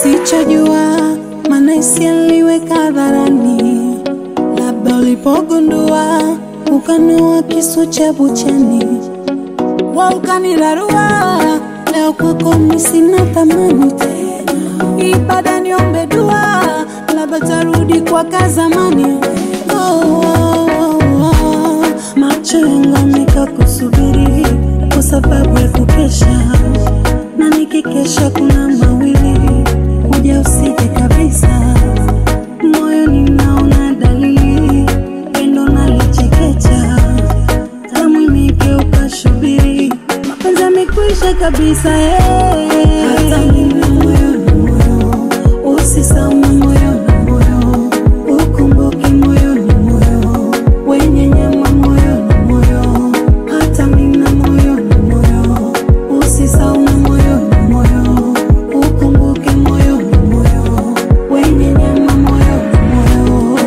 usichojua, maana hisia niliweka hadharani, labda ulipogundua ukanoa kisu cha buchani, wa ukanirarua. Leo kwako mimi sina thamani tena, ibada niombe dua, labda tarudi kwa kazamani. Oh, oh, oh, oh. Macho yangu yameka kusubiri kwa sababu ya kukesha, na nikikesha kuna mawili, kuja usije kabisa. Moyoni naona dalili, pendo nalichekecha, tamu imegeuka shubiri, mapenzi yamekwisha kabisa eh. Hata mimi moyo na moyo, usisahau moyo na moyo, ukumbuke moyo na moyo, wenye nyama moyo na moyo, hata mimi na moyo na moyo, usisahau moyo na moyo, ukumbuke moyo na moyo, wenye nyama moyo na moyo.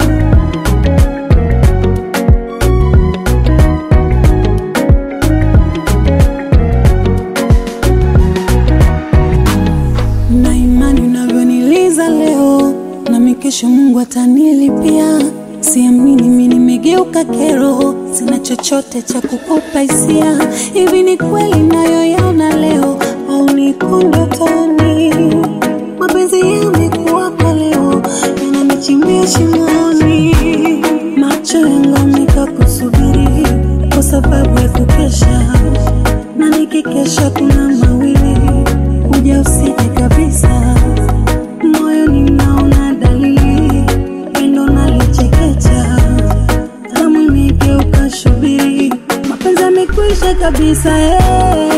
na imani unavyoniliza leo, nami kesho Mungu atanilipia. Siamini mimi nimegeuka kero, sina chochote cha kukupa hisia. Hivi ni kweli nayoyaona leo au niko ndotoni? Mapenzi yamekuwa kwa leo, yananichimbia shimoni. Macho yangu yameka kusubiri kwa sababu ya kukesha, na nikikesha kuna mawili kuja usije kabisa. Moyoni naona dalili, pendo nalichekecha, tamu imegeuka shubiri, mapenzi yamekwisha kabisa eh.